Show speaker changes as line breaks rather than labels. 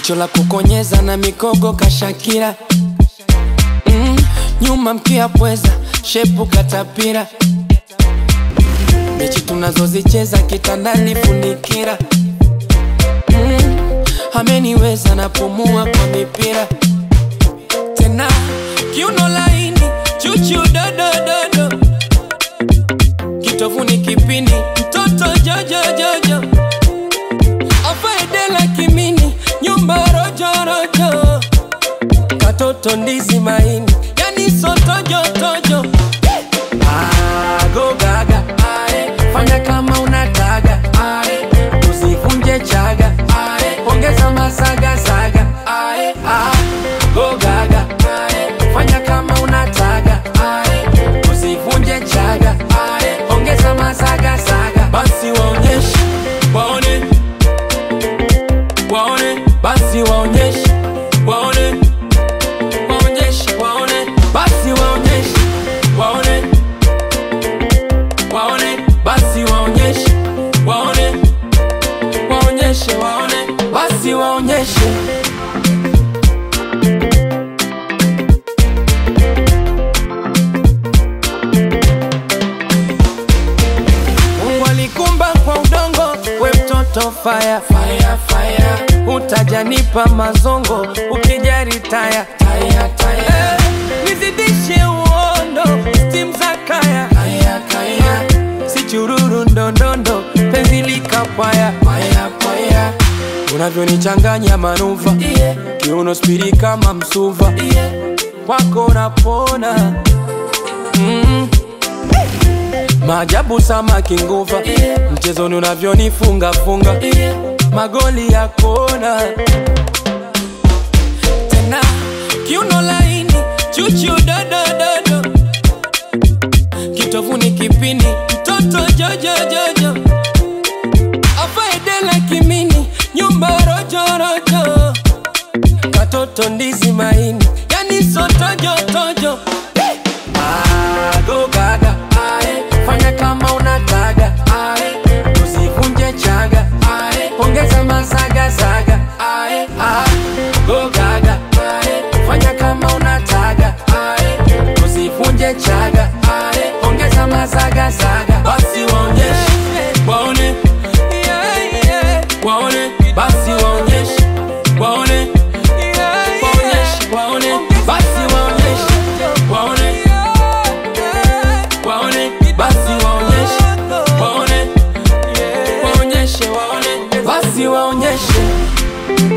jicho la kukonyeza na mikogo kashakira mm, nyuma mkia pweza shepu katapira mechi tunazozicheza kitandani funikira mm, ameniweza napumua kwa mipira tena kiuno laini chuchu dodododo kitovuni kipini mtoto jojojojo afaedela kimini nyumba rojorojo katoto ndizi maini yani sotojotojo agogaga ae, fanya kama unataga ae, usivunje chaga ae, ongeza masagasaga ae, ah, gogaga ae, fanya kama unataga ae, usivunje chaga ae, ongeza masagasaga basi waonyeshe waone waone basi waonyeshe waone waonyeshe waone basi waonyeshe waone waone basi waonyeshe waone waonyeshe waone basi waonyeshe Mungu alikumba kwa udongo, we mtoto fire, fire, fire. Utajanipa mazongo ukijari taya, taya, taya. Eh, nizidishe uondo stim za kaya, kaya, kaya. Si chururu ndondondo penzi likapaya, paya, paya. Unavyonichanganya manuva yeah. Kiuno spiri kama msuva yeah. Kwako napona mm. Maajabu samaki nguva yeah. Mchezoni unavyonifunga funga yeah. Magoli ya kona tena kiuno laini chuchu dodododo kitovuni kipini mtoto jojojojo afaedela kimini nyumba rojorojo katoto ndizi maini yani sotojotojo agogaga ae, fanya kama unataga ae, usivunje chaga ae, ongeza masagasaga ae, ah, gogaga ae, fanya kama unataga ae, usivunje chaga ae, ongeza masagasaga basi waonyeshe waone waone basi waonyeshe waone waonyeshe waone basi waonyeshe waone waone basi waonyeshe waone waonyeshe waone basi waonyeshe